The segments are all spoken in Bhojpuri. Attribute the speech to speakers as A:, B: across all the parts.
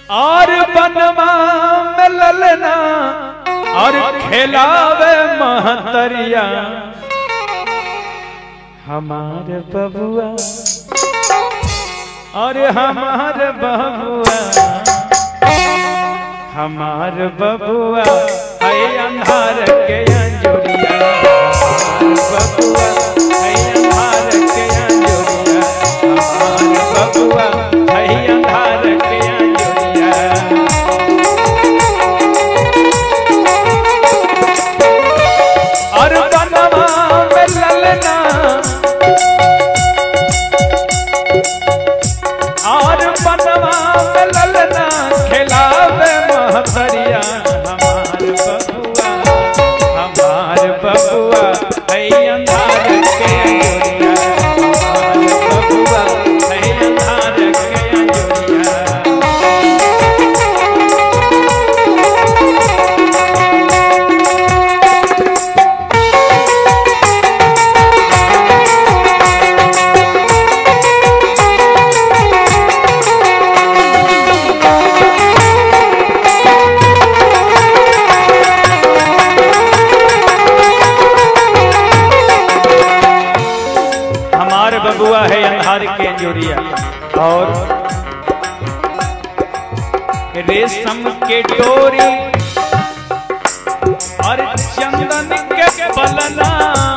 A: और बनवा में ललना और खेलावे महतरिया हमार बबुआ और हमार बबुआ हमार बबुआ है अंधार के अंजुरिया हमार बबुआ है अंधार के अंजुरिया हमार बबुआ है अंधार के अंजुरिया और बनवा में ललना और बनवा में ललना खिलावे महतरिया हमार बबुआ हमार बबुआ है अंधार के अंजोरिया हमार बबुआ है अंधार के अंजोरिया हमार बबुआ है अंधार के अंजोरिया और रेशम के डोरी और चंदन के पलना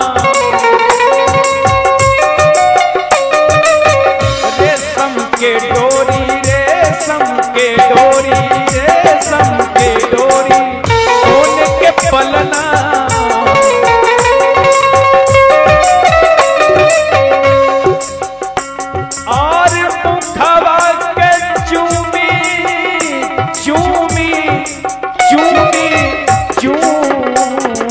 A: रेशम के डोरी रेशम के डोरी रेशम के डोरी सोने के पलना और मुखवा के चूमी चूमी चूमी चूमी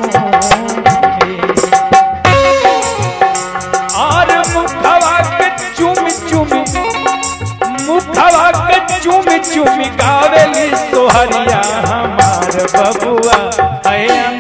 A: और मुखवा के चूमी चूमी मुखवा के चूमी चूमी गावेली सोहरिया हमार बबुआ है